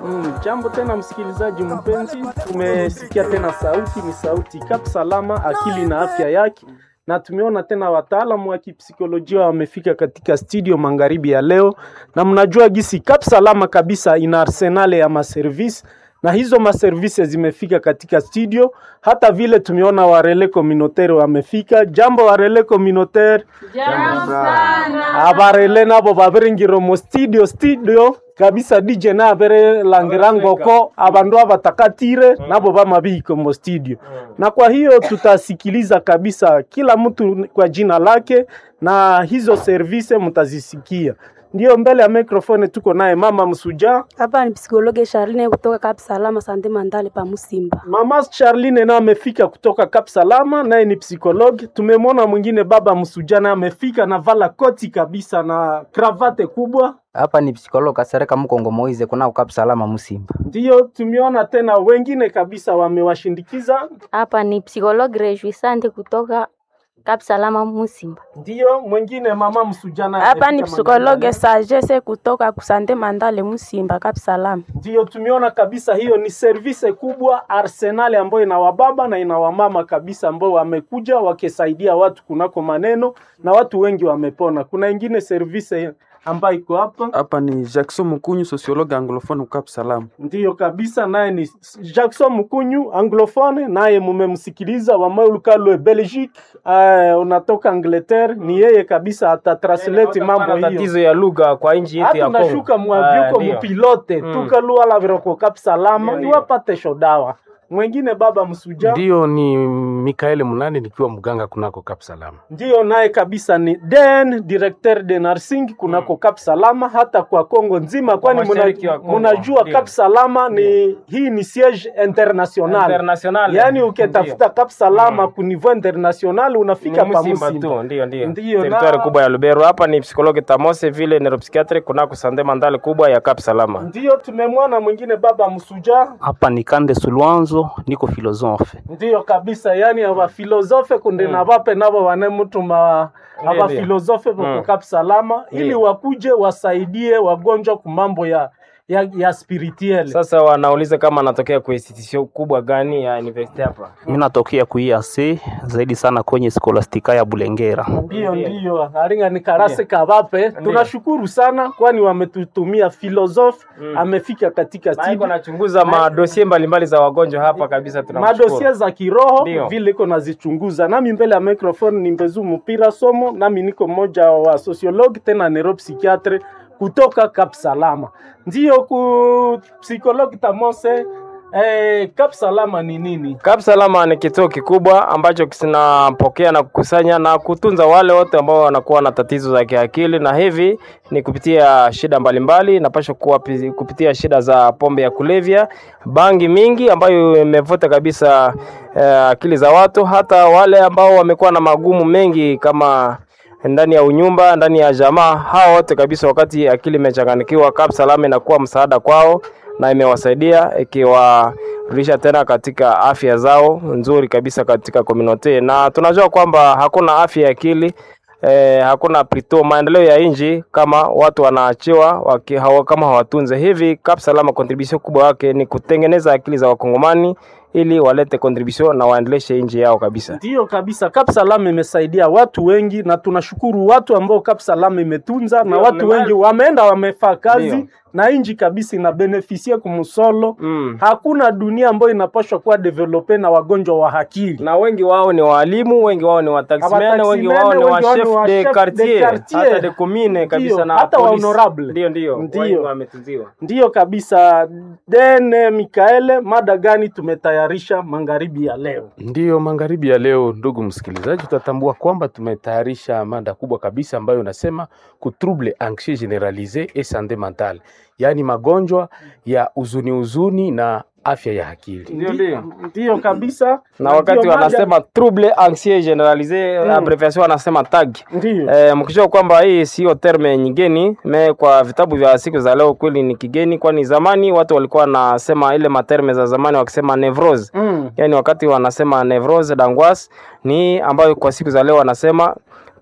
Mm, jambo tena msikilizaji mpenzi, tumesikia tena sauti, ni sauti Kap Salama, akili na afya yake, na tumeona tena wataalamu wa kipsikolojia wamefika katika studio magharibi ya leo, na mnajua gisi Kap Salama kabisa ina arsenale ya maservisi na hizo maservisi zimefika katika studio. Hata vile tumeona warele communautaire wamefika. Jambo warele communautaire, Jambo sana. abarele nabo babiringiro mu studio studio kabisa DJ na abere langirangoko abandu abatakatire nabo bamabiko mu studio na kwa hiyo tutasikiliza kabisa kila mtu kwa jina lake na hizo service mtazisikia. Ndio mbele ya mikrofoni tuko naye mama Msuja. Hapa ni psikologe Charline kutoka Kap Salama Sante Mandale pa Musimba. Mama Charline naye amefika kutoka Kap Salama, naye ni psikologi. Tumemwona mwingine baba Msuja naye amefika na vala koti kabisa na kravate kubwa. Hapa ni psikologa Kasereka Mkongo Moize kuna ukap salama Musimba. Ndiyo tumeona tena wengine kabisa wamewashindikiza. Hapa ni psikologi Rejuisante kutoka Kap Salama Musimba. Ndiyo mwingine mama Msuja naye Hapa ni amefika psikologe Mandala. Sagesse kutoka Kusante Mandale Musimba Kap Salama. Ndiyo tumeona kabisa hiyo ni service kubwa arsenali ambayo ina wababa na ina wamama kabisa ambao wamekuja wakisaidia watu kunako maneno na watu wengi wamepona. Kuna ingine service ambayo iko hapa Hapa ni Jackson Mkunyu, sociologue anglophone Cap Salam. ndiyo kabisa, naye ni Jackson Mkunyu anglophone, naye mumemsikiliza wamaulukalwe Belgique, uh, unatoka Angleterre, ni yeye kabisa atatranslate mambo Hapana hiyo tatizo ya lugha kwa nchi yetu ya hata Kongo. unashuka Ah, mwavyuko ndio. mupilote Mm. tukalua la viroko kap salama Ndio, ndio. iwapate shodawa mwengine baba msuja Ndiyo, ni Mikaeli Munani nikiwa mganga kunako Kap Salama. ndiyo naye kabisa ni den directeur de nursing kunako Kap Salama hata kwa Kongo nzima, kwani muna- mashariki wa Kongo, munajua ndio. Kap Salama ni hii ni siege international, International. yaani ukitafuta Kap Salama ku niveau international unafika Ni pa Musimba Musimba. tu, ndio ndio. Ndiyo, Territoire na- kubwa ya Lubero. Hapa ni psikologi Tamose vile neuropsychiatre kunako Sande Mandale kubwa ya Cap Salama. Ndiyo tumemwona mwingine baba msuja hapa ni Kande Sulwanzo, niko filosofe. ndiyo kabisa yani abafilosofe kunde na bape nabo vanemutuma Ndiyo, abafilosofe Mm. vokukap salama ili Ndiyo. wakuje wasaidie wagonjwa kumambo ya ya, ya spirituel Sasa wanauliza kama anatokea kwa institution kubwa gani ya university hapa. Mimi natokea ku IAC zaidi sana kwenye skolastika ya Bulengera. ndiyo ndiyo aringa ni karase kabape tunashukuru sana kwani wametutumia filosofe amefika katika Na iko studio nachunguza madosie mbalimbali za wagonjwa hapa kabisa tunamshukuru. madosia za kiroho Ndiyo. vile iko nazichunguza. Nami mbele ya microphone ni Mbezu Mpira Somo, nami niko mmoja wa sociologue tena neuropsychiatre kutoka Cap Salama. Ndiyo ku psychologue Tamose eh, Cap Salama ni nini? Cap Salama ni kituo kikubwa ambacho kinapokea na kukusanya na kutunza wale wote ambao wanakuwa na tatizo za kiakili, na hivi ni kupitia shida mbalimbali, napasha kuwa pi- kupitia shida za pombe ya kulevya, bangi mingi ambayo imevuta kabisa eh, akili za watu, hata wale ambao wamekuwa na magumu mengi kama ndani ya unyumba, ndani ya jamaa, hao wote kabisa, wakati akili imechanganikiwa, Cap Salama inakuwa msaada kwao na imewasaidia ikiwarudisha tena katika afya zao nzuri kabisa katika community, na tunajua kwamba hakuna afya ya akili eh, hakuna plito maendeleo ya nchi kama watu wanaachiwa waki, hawa, kama hawatunze hivi. Cap Salama contribution kubwa yake ni kutengeneza akili za wakongomani ili walete contribution na waendeleshe nchi yao kabisa. Ndiyo kabisa, Cap Salama imesaidia watu wengi, na tunashukuru watu ambao Cap Salama imetunza, na Ndiyo, watu ni wengi wameenda wamefaa kazi Ndiyo. na inji kabisa inabenefisia kumsolo. Mm. Hakuna dunia ambayo inapaswa kuwa develope na wagonjwa wa akili. na wengi wao ni walimu, wengi wao ni wataximene, wengi Wataximene, wao ni wa wengi wao ni chef wa de chef de quartier, quartier. hata de commune kabisa Ndiyo, na hata wa police. honorable. Ndio, ndio, Ndiyo. wengi wametunziwa. Ndiyo kabisa. Dene Mikaele, mada gani tumetayarisha magharibi ya leo? Ndiyo, magharibi ya leo, ndugu msikilizaji, utatambua kwamba tumetayarisha mada kubwa kabisa ambayo inasema ku trouble anxieux generalise et santé mentale, yaani magonjwa ya huzuni huzuni na afya ya akili. Ndio, ndio. Ndiyo kabisa. Na wakati ndiyo mada- wanasema trouble anxieux generalise Mm. abbreviation wanasema TAG. ndiyo Eh, mkijua kwamba hii sio terme nyingeni me kwa vitabu vya siku za leo kweli ni kigeni, kwani zamani watu walikuwa wanasema ile materme za zamani wakisema nevrose mm. yani wakati wanasema nevrose d'angoisse ni ambayo kwa siku za leo wanasema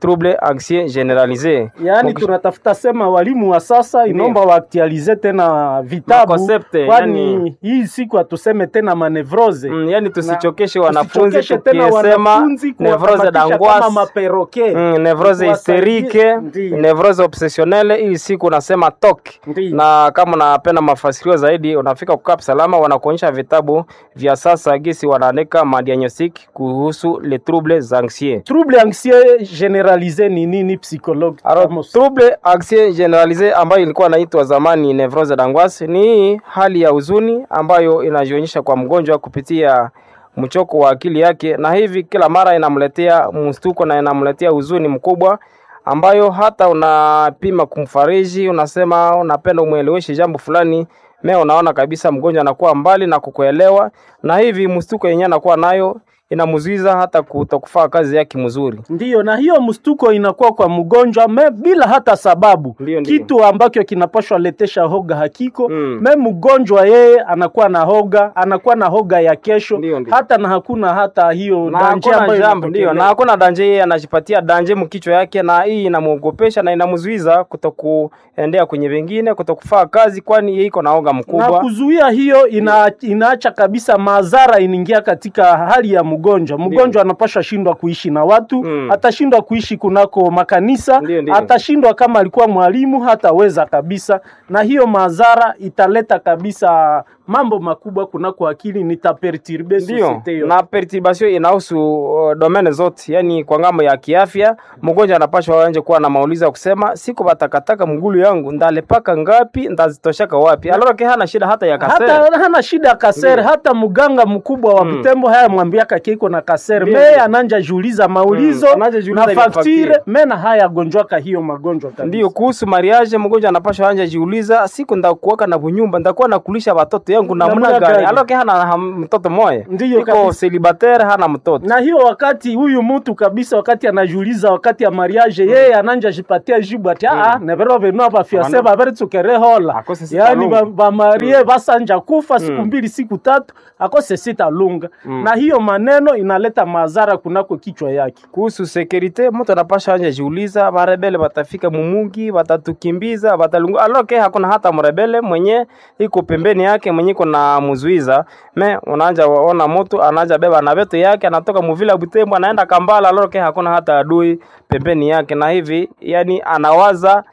trouble anxieux generalise yaani tunatafuta sema walimu wa sasa inaomba waaktualize tena vitabu Makoncepte, kwani yani- hii siku hatuseme tena manevrose Mm, yani tusichokeshe Na- wanafunzi tusichokeshe tena tukisema wanafunzi nevrose kuwakamatisha kama d'angoisse maperoke Mm, nevrose Kuwasaidie- hysterike Ndiyo. nevrose obsessionnelle hii siku unasema tok Ndiyo. na kama unapenda mafasirio zaidi unafika kukap salama wanakuonyesha vitabu vya sasa gisi wanaandika madiagnostic kuhusu le troubles anxieux trouble anxieux generalise ni nini psychologue Alors, Amos? trouble anxieux generalise ambayo ilikuwa inaitwa zamani nevrose d'angoisse ni hii hali ya huzuni ambayo inajionyesha kwa mgonjwa kupitia mchoko wa akili yake, na hivi kila mara inamletea mstuko na inamletea huzuni mkubwa ambayo hata unapima kumfariji, unasema unapenda umweleweshe jambo fulani me unaona kabisa mgonjwa anakuwa mbali na kukuelewa, na hivi mstuko yenyewe anakuwa nayo inamzuiza hata kutokufaa kazi yake mzuri. Ndiyo, na hiyo mstuko inakuwa kwa mgonjwa me bila hata sababu Ndiyo, ndiyo. kitu ambacho kinapashwa letesha hoga hakiko Mm. me mgonjwa yeye anakuwa na hoga anakuwa na hoga ya kesho Ndiyo, ndiyo. hata na hakuna hata hiyo na danje hakuna ambayo jambo ndio, na inatokelea. hakuna danje, yeye anajipatia danje mkichwa yake, na hii inamwogopesha na inamzuiza kutokuendea kwenye vingine, kutokufaa kazi, kwani yeye iko na oga na mkubwa. kuzuia hiyo ina, inaacha kabisa madhara inaingia katika hali ya mgonjwa. Mgonjwa anapasha shindwa kuishi na watu Mm. atashindwa kuishi kunako makanisa Ndiyo, ndiyo. atashindwa kama alikuwa mwalimu hataweza kabisa, na hiyo madhara italeta kabisa mambo makubwa kunako akili, nitaperturbe Ndio, societe yote. na perturbation inahusu uh, domene zote, yani kwa ngambo ya kiafya, mgonjwa anapashwa anje kuwa na maulizo ya kusema siku batakataka mgulu yangu ndalepaka ngapi, ndazitoshaka wapi? Alora ke hana shida hata ya kasere. hata hana shida ya kasere hata mganga mkubwa wa Mm. Butembo haya mwambiaka kiko na kasere Ndiyo, me ndiyo. ananja juuliza maulizo Mm, ananja juuliza na ile faktire faktire. mena haya gonjwaka hiyo magonjwa kabisa. Ndio, kuhusu mariage, mgonjwa anapashwa anja jiuliza, siku ndakuwaka na bunyumba, ndakuwa nakulisha watoto yangu namna Namna gani? gani? Aloke hana ham- mtoto moya, Ndiyo iko kabisa. celibatere, hana mtoto. na hiyo wakati huyu mtu kabisa, wakati anajiuliza wakati ya mariage yeye ananja jipatia jibu ati ah nevero venu abafiase Wana- baberitsuke hola Akose sita yani lunga. bamarie basanja kufa siku Mm. mbili siku tatu akose sita lunga Mm. na hiyo maneno inaleta madhara kunako kichwa yake. Kuhusu sekurite, mtu anapasha anja jiuliza, barebele batafika mumugi, batatukimbiza, batalungu. Aloke hakuna hata mrebele mwenye iko pembeni yake mwenye iko na muzuiza. Me unaanja waona mtu anaanja beba na beto yake anatoka muvila Butembo anaenda Kambala, aloke hakuna hata adui pembeni yake, na hivi yani anawaza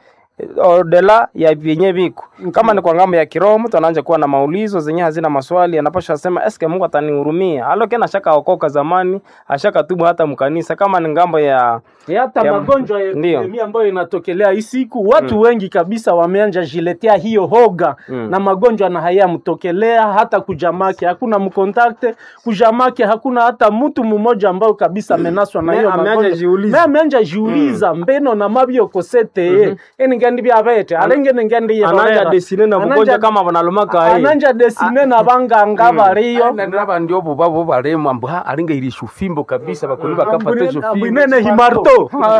odela ya vyenye viko kama ni kwa ngambo ya kiroho, mtu anaanza kuwa na maulizo zenye hazina maswali, anapasha sema eske Mungu atanihurumia? Aloke na shaka okoka zamani, ashaka tubu hata mkanisa. Kama ni ngambo ya hata Ya- magonjwa ya Ndiyo. epidemia ambayo inatokelea hii siku watu wengi kabisa wameanja jiletea hiyo hoga Mm. na magonjwa na haya mtokelea hata kujamake hakuna mkontakte kujamake hakuna hata mtu mmoja ambao kabisa amenaswa na Me- hiyo ameanja magonjwa jiuliza. me ameanja jiuliza mbeno na mabyo kosete mm eni ngandi byabete alenge ngandi ananja desine na mgonjwa kama banalumaka hii ananja desine na banganga bariyo naba ndio bo babo baremu ambu ha alinga irishu fimbo kabisa bakuni bakapata hizo fimbo abwinene himarto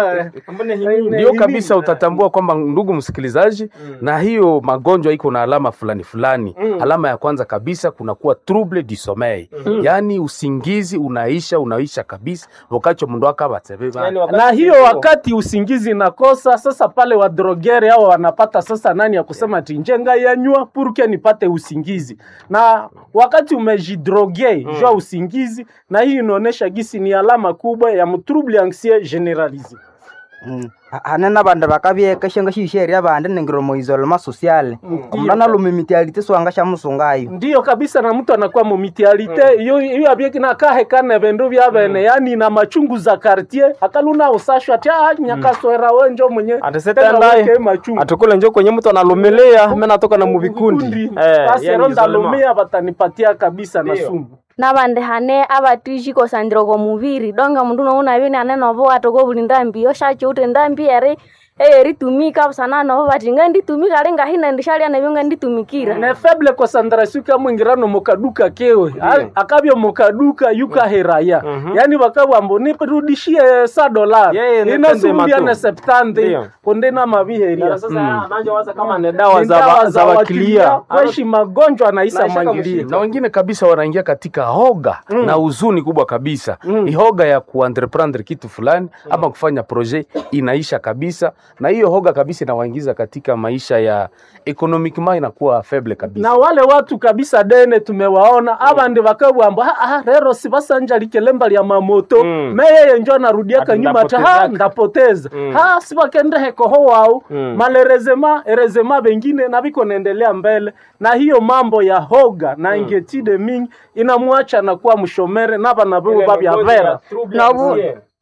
ndio kabisa utatambua kwamba ndugu msikilizaji na hiyo magonjwa iko na alama fulani fulani alama ya kwanza kabisa kunakuwa trouble du sommeil yaani usingizi unaisha unaisha kabisa wakati mndu akabatsebe Yani wakati na hiyo huo- wakati usingizi nakosa sasa, pale wadrogere hao wanapata sasa nani ya kusema tinjenga yanywa purke nipate usingizi, na wakati umejidroge mm. jua usingizi, na hii inaonesha gisi ni alama kubwa ya mtrouble anxieux generalise. hanena bandu bakabyekeshenga shisheria bandi ningiromo isolema sociale omundu analumimitialite swanga sha musungayo Ndiyo kabisa, na mtu anakuwa mumitialite iyo iyo abyeki na kahe kana vendu vya bene yani na machungu za quartier akaluna usashwa ati ah nyakaswera wenjo mwenye Ataseta tena ndaye. weke machungu atukule njo kwenye mtu analumilia mimi natoka na muvikundi basi yani ronda isolema. lumia batanipatia kabisa na Ndiyo. sumu nabandi hane abatishiko sandiro ko mubiri donga mundu nouna bini ane nobo atoko buli ndambi oshacho ute ndambi ere eye ritumika sana navo vati nga nditumika lenga hina ndishalia navyo nga nditumikira ne faible concentration kamwingirano mukaduka kewe A- akavyo mukaduka yukaheraya yani vakavambo nirudishie sa dolar Yeye ni inasurudia tende ne matu. septante Ndio. kondena maviheria sasa anachowaza kama ni dawa Ni za dawa wa- za wakilia kweshi magonjwa anaisa Naisha mwangilia na wengine kabisa wanaingia katika hoga na huzuni kubwa kabisa mm. hoga ya kuentreprendre kitu fulani ama kufanya projet inaisha kabisa na hiyo hoga kabisa inawaingiza katika maisha ya economiquement inakuwa faible kabisa na wale watu kabisa dene tumewaona avandi vakabwamba "Ah, ah, rero sivasanja lemba lya mamoto Mm. meyeye njo anarudiaka Ati nyuma ta ha ndapotezaka." ndapoteza Mm. ha sivakendehekoho wao Mm. malerezema erezema vengine na viko naendelea mbele na hiyo mambo ya hoga na ingetide mingi inamwacha nakuwa mshomere na vana vivo vavyavera novu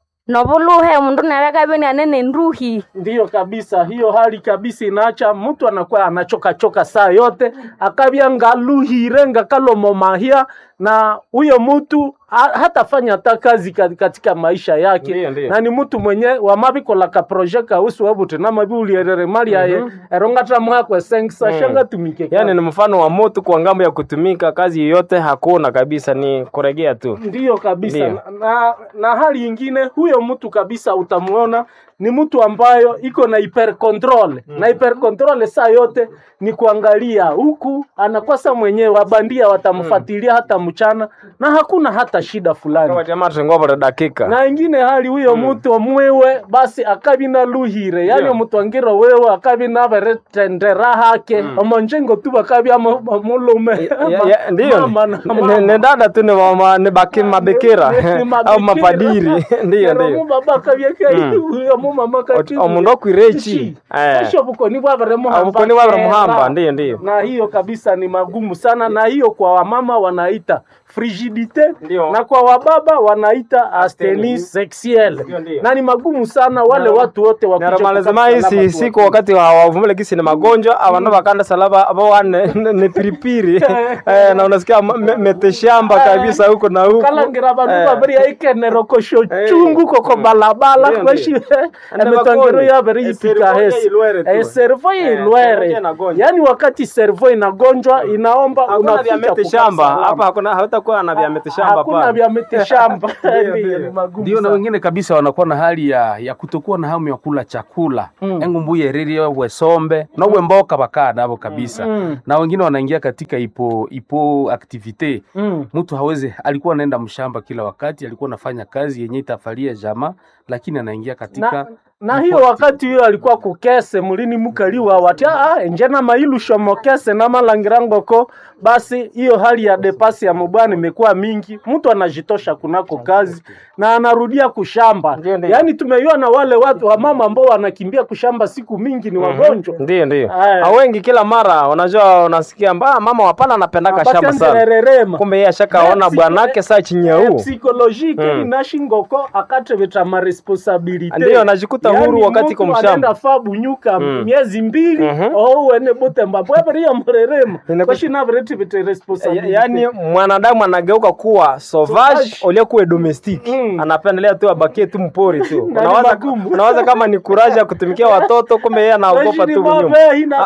novuluhe mundu navekaveni anene nduhi ndiyo kabisa hiyo hali kabisa inaacha mtu anakuwa anachokachoka saa yote akavya ngaluhire ngakalomomahia na huyo mtu ha- hatafanya hata kazi ka- katika maisha yake Ndiyo, ndiyo. na ni mtu mwenye wamavikolaka proje kausi wavuti namaviulierere mali yaye erongata mwakwe sengisa shanga tumike yani ni mfano wa moto kwa ngambo ya kutumika kazi yoyote hakuna kabisa ni kuregea tu ndiyo kabisa Ndiyo. na, na hali ingine huyo mtu kabisa utamuona ni mtu ambayo iko na hyper control na hyper control saa yote ni kuangalia huku anakosa mwenyewe wabandia watamfuatilia hata mchana na hakuna hata shida fulani tamatengovole dakika na ingine hali huyo mtu mwewe basi akabi na luhire yani Ndio. mtu angiro wewe akabi na beretendera hake omonjengo tu bakabi amulume Ya- ya- ndiyo Mama na Ni- mama. ni dada tu ni mama- ni baki mabikira Ni- ni au mabikira. mapadiri ndiyo Nero ndiyo mubaba kabyeka uyo mumama kati omundu okwirechi Eh. esho bukoni bwabere muhamba Obukoni bwabere kera. muhamba, ndiyo, ndiyo. na hiyo kabisa ni magumu sana na hiyo kwa wamama wanaita frigidite Ndiyo. na kwa wababa wanaita astenie sexuelle Ndiyo, ndiyo. na ni magumu sana wale watu wote wakuje naramalizima kukata isi salama siku tu. wakati wavumile kisi ni magonjwa avandu vakanda salaba avowa ni piripiri Eh, na unasikia ma- me- meteshamba kabisa huko na huko kalangira bandu Eh. babiri aikenero kosho Eh. chungu koko balabala Ndiyo, kweshi Ande emitongero bakoni. yabere Eh, yipika servo hesi ilwere tu. Eh, servo servo ilwere inagonjwa. yaani wakati servo inagonjwa inaomba hakuna vya unafika mete kukaa shamba salama. hapa hakuna hautakuwa na vya mete shamba hakuna hapa vya miti shamba Ndiyo, Ndiyo, ndiyo. ni magumu ndio na sana. wengine kabisa wanakuwa na hali ya, ya kutokuwa na hamu ya kula chakula Mm. engu mbuye ririe wesombe nowe mboka bakaa navo kabisa Mm. na wengine wanaingia katika ipo ipo activite Mm. mtu hawezi alikuwa anaenda mshamba kila wakati alikuwa anafanya kazi yenye itafalia jamaa lakini anaingia katika na, na hiyo wakati hiyo alikuwa kukese mulini mukaliwa wati ah, enjena mailu shomokese na malangirangoko basi hiyo hali ya depasi ya mubwana imekuwa mingi mtu anajitosha kunako kazi na anarudia kushamba Ndiyo, ndiyo. yaani tumeiona wale watu wa mama ambao wanakimbia kushamba siku mingi ni wagonjwa ndio ndio Aya. na wengi kila mara unajua unasikia mba mama wapana anapendaka shamba sana batendererema kumbe yeye ashakaona bwanake saa chinyau psychologique Mm. inashingoko akateveta maresponsabilite Ndiyo, anajikuta huru wakati iko mshamba. anaenda fa bunyuka Mm. miezi mbili Mhm. ouwene butemba bweveriya murerema Inaku- kwashinaveretivete Ya- responsabilite yaani mwanadamu anageuka kuwa sauvage Sauvage. uliokuwa domestic Mm. anapendelea tu abakie tu mpori tu Na ni unawaza, magumu. unawaza kama ni kuraja kutumikia watoto kumbe yeye anaogopa tu nyuma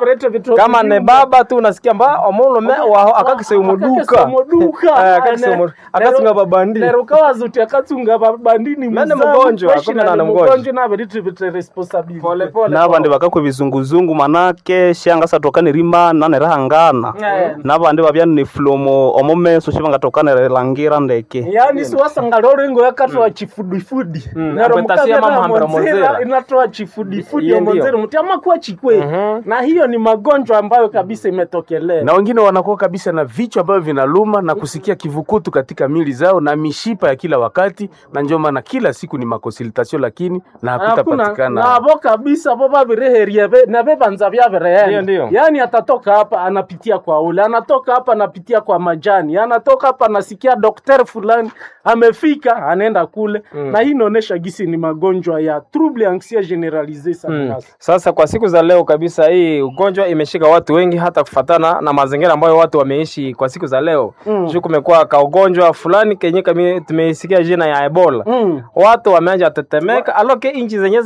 kama ne baba tu unasikia mba omulume waho akakiseumuduka akasinga babandi nerukawazuti akatsunga babandini Mene mgonjwa, kumbe nani mgonjwa. naveretivete responsabilite pole pole nabandi bakakwe bizunguzungu manake shanga satokane rima nanerahangana Eh. nabandi babya ni flomo omumeso shibangatokane langira ndeke yaani siwasanga lorengo yakatoa chifudifudi Mm, nero apetasia mukabya mama hambira monzera monzera. inatoa chifudifudi Iye ndio. omonzera muti amakuwa chikwe Mhm. na hiyo ni magonjwa ambayo kabisa imetokelea na wengine wanakuwa kabisa na vichwa ambavyo vinaluma na kusikia kivukutu katika mili zao na mishipa ya kila wakati, na ndio maana kila siku ni makonsultation, lakini na hakuna hakutapatikana navo kabisa vo vavireherie ve- na vevanza Ndio, vyavireenda ndio. yaani atatoka hapa anapitia kwa ule anatoka hapa anapitia kwa majani anatoka hapa anasikia dokter fulani amefika anaenda kule na hii inaonyesha gisi ni magonjwa ya trouble anxia generalise sana Mm. hasa. Sasa kwa siku za leo kabisa, hii ugonjwa imeshika watu wengi, hata kufatana na mazingira ambayo watu wameishi kwa siku za leo Mm. juu kumekuwa ka ugonjwa fulani kenye kami tumeisikia jina ya Ebola Mm. watu wameanza tetemeka, aloke inchi zenye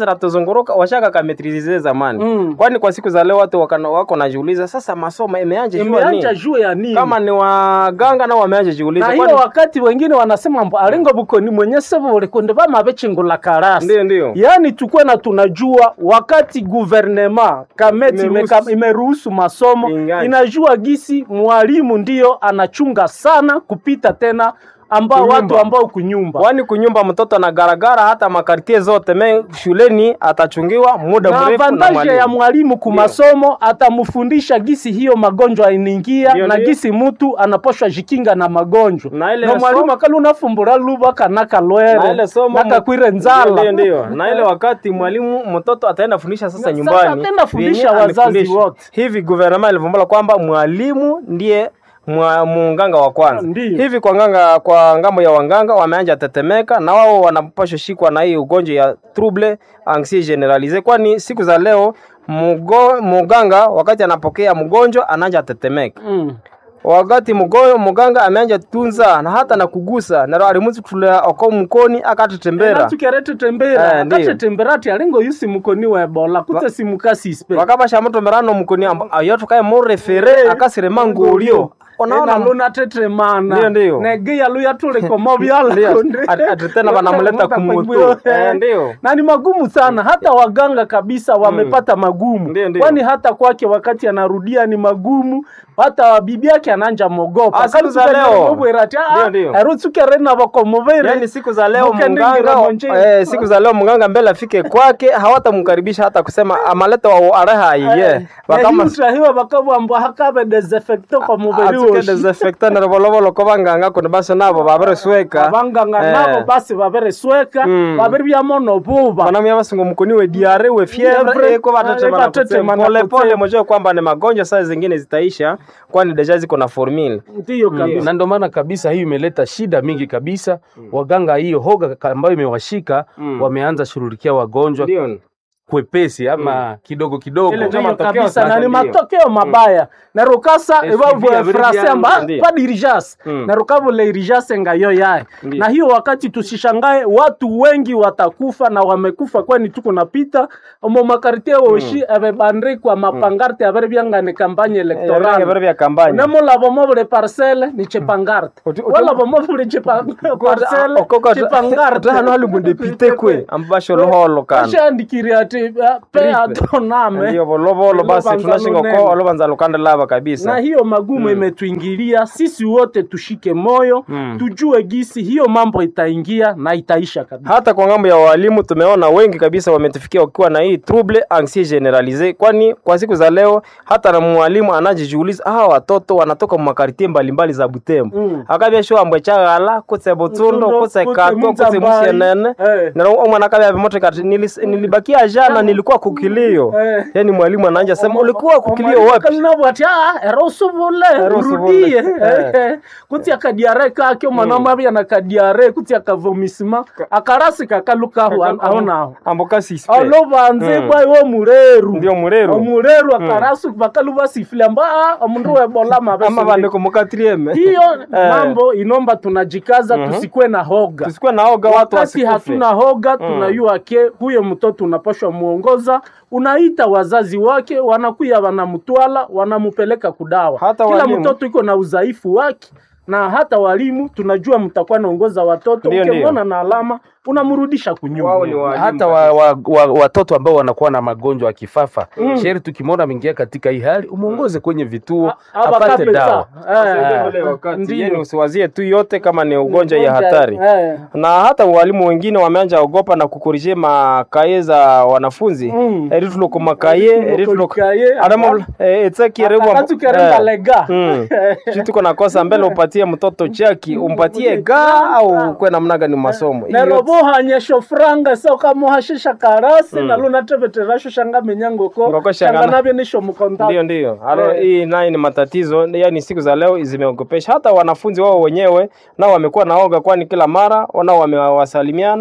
zinatuzunguruka washaka kametrize zamani Mm. kwani kwa siku za leo watu wakana, wako najiuliza sasa masomo imeanja jua imeanja nini juu ya nini kama ni waganga nao wameanja jiuliza na kwani- hiyo wakati wengine wanasema mbo alingo bukoni mwenye sebo ulikunde bamabechingula karasi ndio ndio yaani tukwe na tunajua wakati guvernema kameti Imeruhusu. imeka- imeruhusu masomo Ingani. inajua gisi mwalimu ndiyo anachunga sana kupita tena ambao Kunyumba. watu ambao kunyumba kwani kunyumba mtoto na garagara hata makartie zote me shuleni atachungiwa muda na mrefu na avantaje ya mwalimu mwalimu kumasomo atamfundisha gisi hiyo magonjwa inaingia Ndio, na ndio. gisi mtu anaposhwa jikinga na magonjwa Na ile na mwalimu somo- akali unafumbura luba kanaka na lwere ile somo nakakwire Ndio, nzala ndio na ile wakati mwalimu mtoto ataenda fundisha sasa Na nyumbani sasa ataenda fundisha vyenye wazazi amefundisha. wote. hivi guvernema ilivumbula kwamba mwalimu ndiye mwa- munganga wa kwanza Ndiyo. hivi kwa nganga kwa ngambo ya wanganga wameanja tetemeka na wao wanapashwa shikwa na hii ugonjwa ya trouble anxiety generalise kwani siku za leo mugo, muganga wakati anapokea mgonjwa anaanja tetemeka mm. wakati mugoyo muganga ameanja tunza na hata na kugusa naro alimuzi kutulea oko mkoni akatetembera natukere tembera Eh, ndiyo. akatetembera ti alingo yusi mukoni wa ebola kutse simukasispe wakabasha muto merano mukuni amba ayo tukaye murefere akasirema ngulio ona luna tetremana Ndiyo, ndiyo. negeya luya tulikomo Ndiyo. Ati- ati tena wanamleta kumutu. Eh, ndiyo. na ni magumu sana hata waganga kabisa wamepata magumu Ndiyo, ndiyo. kwani hata kwake wakati anarudia ni magumu hata bibi yake ananja mogopa Ah, siku za leo. Ndiyo, ndiyo. erutsukerena bakomuvere yani siku za leo Mukendingira mganga monjeni. eh, siku za leo mganga mbele afike kwake hawatamkaribisha hata kusema amaleta wa areha iye wakama utahiwa bakabwambwa hakabe desinfecto kwa mubiri atuke woshi desinfectant rovolovolo ko banganga kuno basi nabo babaresweka abanganga Eh. nabo basi baberesweka Mm. babiri byamono buba wanamia basingo mkuni we diare we Fievre, fievre eko eh, batatema batatema na pole pole kutsema. mojue kwamba ni magonjwa saa zingine zitaisha kwani deja ziko na formula ndiyo kabisa na ndio maana kabisa hiyo imeleta shida mingi kabisa waganga hiyo hoga ka- ambayo imewashika Mm. wameanza shughulikia wagonjwa ndio kwepesi ama kidogo kidogo Ile ndio Ndiyo matokeo kabisa sasa na ni ndiyo. matokeo mabaya na rukasa SUV ebavu abiri frase byangu, amba ndiyo. pa dirijas Mm. na rukavule irijase ngayo yaye Ndiyo. na hiyo wakati tusishangae watu wengi watakufa na wamekufa kwani tuko napita omo makartie woshi ebebandikwa mapangarte abere byangane kampanye Electoral elektorale vya kampanya nemulavo mobule parcele ni chepangarte Uti- uti- walavo mobule parcele chepangarte hano hali mundepite kwe ambasho loholo kana ashandikiri ati eh, pe atoname ndio volovolo basi Olobanza tunashinga lunene. ko olobanza lukande lava na kabisa hiyo magumu imetuingilia sisi wote tushike moyo Mm. tujue gisi hiyo mambo itaingia na itaisha kabisa hata kwa ngambo ya walimu tumeona wengi kabisa wametufikia wakiwa na hii trouble anxiety generalise kwani kwa siku za leo hata na mwalimu anajijiuliza hawa watoto wanatoka makartie mbalimbali za Butembo Mm. akabya sho ambwe chagala kutse Butsundo Butsundo, kutse kutse Katwa kutse Muzambai. Musienene Eh. na omwana akabya bimoto kati "Nilis- nilibakia jana nilikuwa kukilio Eh. yani mwalimu anaanja sema ulikuwa kukilio wapi kalinabwati era usubule Era usubule. urudie Eh. kuti akadiare kake omwana mwabya na kadiare kuti akavomisima akarasi kakalukahu aonaho amboka sispe olovanze Mm. bwaiwe omureru ndio mureru omureru akarasi bakaluba sifile amba "Ah, omundu webola ama mabese bandiko mukatrieme hiyo Eh. mambo inomba tunajikaza Mhm. tusikwe na hoga tusikuwe naoga watu wakati wasikufe hatuna hoga tunayua ke huyo mtoto unapashwa muongoza unaita wazazi wake wanakuya wanamtwala wanamupeleka kudawa Hata kila walimu. mtoto iko na udhaifu wake na hata walimu tunajua mtakuwa naongoza watoto Ndio, ukimwona na alama unamrudisha Wao ni kunyuma walimu hata wa, wa, wa, watoto ambao wanakuwa na magonjwa ya kifafa mm. sheri tukimwona ameingia katika hii hali umwongoze kwenye vituo A- aba apate kabisa. dawa Eh, ule wakati ndiyo. yani usiwazie tu yote kama ni ugonjwa ya Ugonjwa, hatari eh. na hata walimu wengine wameanja ogopa na kukorije makaye za wanafunzi Mm. erituloko makaye erituloko Kaye, aramo etsakirebwa akatukeremba lega tuko nakosa mbele upatie mtoto chaki umpatie ga au kwe namna gani masomo Hiyo yote- nerobohanyesho franga sokamuhashisha karasi mm. nalunateveterasho shanga menyangoko Ngoko shanga shanga- navyo nisho mkonta ndio ndio Alo, Eh. hii naye ni matatizo yani siku za leo zimeogopesha hata wanafunzi wao wenyewe nao wamekuwa naoga kwani kila mara nao wamewasalimiana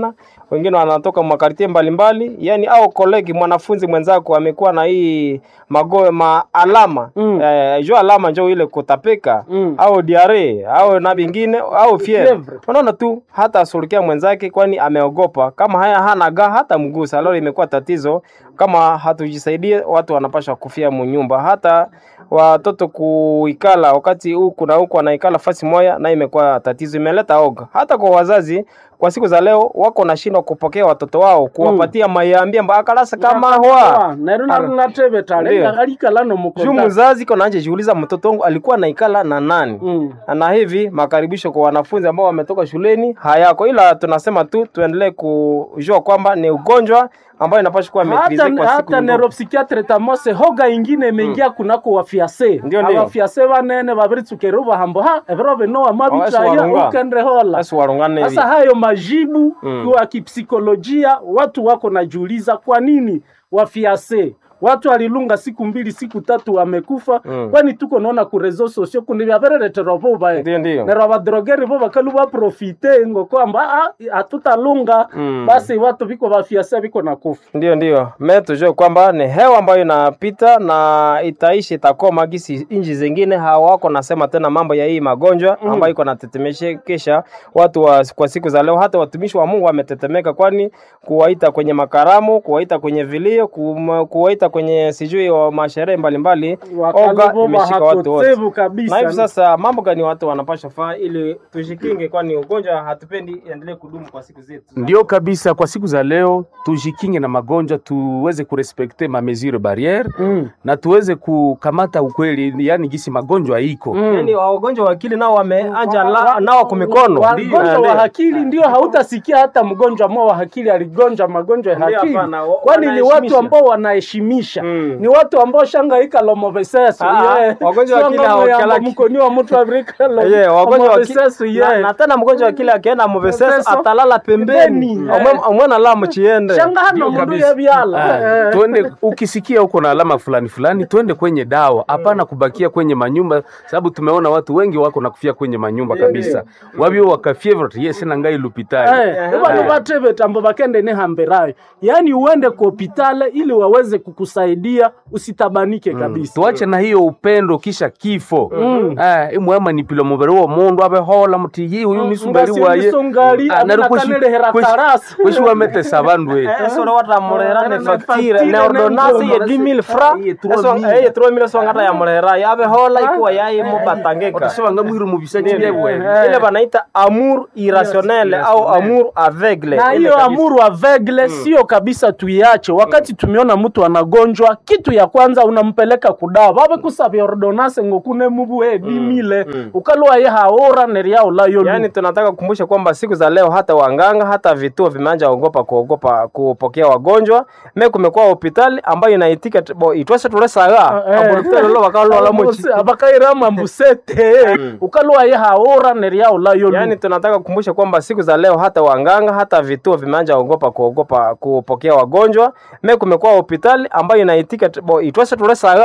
wengine wanatoka makartie mbalimbali, yani au kolegi mwanafunzi mwenzako amekuwa na hii mago maalama Mm. eh, jo alama njo ile kutapika Mm. au diare au na vingine au fievre. Fievre. Unaona tu hata asulukia mwenzake, kwani ameogopa. Kama haya hana ga hata mgusa, leo imekuwa tatizo. Kama hatujisaidie, watu wanapasha kufia munyumba, hata watoto kuikala wakati huku na huku wanaikala fasi moya, na imekuwa tatizo, imeleta oga hata kwa wazazi. Kwa siku za leo wako nashindwa kupokea watoto wao, kuwapatia mayambia mbakalasa kama hwa nero narunatebeta Ndio. alikala juu nomukonda mzazi kona anje jiuliza mtoto wangu alikuwa naikala na nani Mm. na hivi makaribisho kwa wanafunzi ambao wametoka shuleni hayako, ila tunasema tu tuendelee kujua kwamba ni ugonjwa ambayo inapaswa kuwa maitrise hata, kwa siku hata nyingi. neuropsychiatre tamose hoga ingine imeingia kunako wafiase Ndio, ndio. abafiase banene babiritsukere bahambo ha ebiro binoa Awasi mabitaya warunga. ukendre hola Basi warungane hivi. sasa hayo majibu Mm. kwa kipsikolojia watu wako najiuliza kwa nini wafiase watu walilunga siku mbili siku tatu wamekufa Mm. kwani tuko naona ku reseaux sociaux kundi vyavereretero vuvae Ndio, ndio. nero abadrogeri vo bakalu baprofite ngo kwamba "Ah, hatutalunga Mm. basi watu viko vafiase viko na kufa Ndio, ndio. Me tujue kwamba ni hewa ambayo inapita na itaishi itakoma, gisi nchi zingine hawako nasema tena mambo ya hii magonjwa ambayo iko natetemeshekesha watu wa, kwa siku za leo. Hata watumishi wa Mungu wametetemeka, kwani kuwaita kwenye makaramu, kuwaita kwenye vilio, kum- kuwaita kwenye sijui wa masherehe mbalimbali, oga wakalivo imeshika watu wote. bahakotevu kabisa Na hivi sasa mambo gani watu wanapasha faa ili tujikinge, kwani ugonjwa hatupendi endelee kudumu kwa siku zetu. Ndio kabisa, kwa siku za leo tujikinge na magonjwa, tuweze kurespekte ma mesure barriere Mm. na tuweze kukamata ukweli, yani gisi magonjwa iko Mm. Yaani wagonjwa wa akili nao wameanja la- nao kwa mikono. wagonjwa wa akili ndio hautasikia hata mgonjwa mmoja wa akili aligonjwa magonjwa ya Ndio, akili hapana, wa- kwani ni watu wanaheshimisha. ambao wanaheshimisha Mm. ni watu ambao shangaika lomoveseso Ah, wagonjwa wa akili hawakalaki. mkoni wa mtu avrika Ye, wagonjwa wa akili- lomoveseso na, na tena mgonjwa wa akili akienda muveseso Muveseso, atalala pembeni pembeni, Omwe- omwena la muchiende shanga hano mundu kabisa. yebyala Ah, tuende ukisikia uko na alama fulani fulani, tuende kwenye dawa, hapana kubakia kwenye manyumba, sababu tumeona watu wengi wako na kufia kwenye manyumba kabisa, wabio wakafievre yes na ngai lupitali vano vatevetambo vakende nehamberayo yaani uende ku hopitale ili waweze kukusaidia usitabanike kabisa tuache na hiyo upendo kisha kifo Mm. Ah, imwema nipilo mubiri wo mundu abehola muti yi uyu nisumberi waye ngasongali Ah, nari kweshi- aminakanelehera kweshi- karasi kweshi wametesa bandu we esoro watamurehera ne Ne facture facture ne ordonnance ne ye 10000 francs Ye 3000. eso eh 3000 so ngata ya murehera yabe hola ikuwa yayi mubatangeka otasebanga mwiru mubisaji byebwe ile banaita amour irrationnel au amour aveugle na Ile hiyo kabisa. amuru avegle sio kabisa tuiache wakati tumeona mtu anagonjwa kitu ya kwanza unampeleka kudawa vave kusavya ordonase ngokune mubuhe bimile ukalwa ye haora neriaulayo Yaani tunataka kukumbusha kwamba siku za leo hata wanganga hata vituo vimeanza ogopa kuogopa kupokea wagonjwa. Me kumekuwa hospitali ambayo inaitika t- bo itwase tulesaga abulutelo lo bakalo la mochi. abakairama mbusete ukalwa ye haora neriaulayo Yaani tunataka kukumbusha kwamba siku za leo hata wanganga hata vituo vimeanza ogopa kuogopa kupokea wagonjwa. Me kumekuwa hospitali ambayo inaitika t- bo itwase tulesaga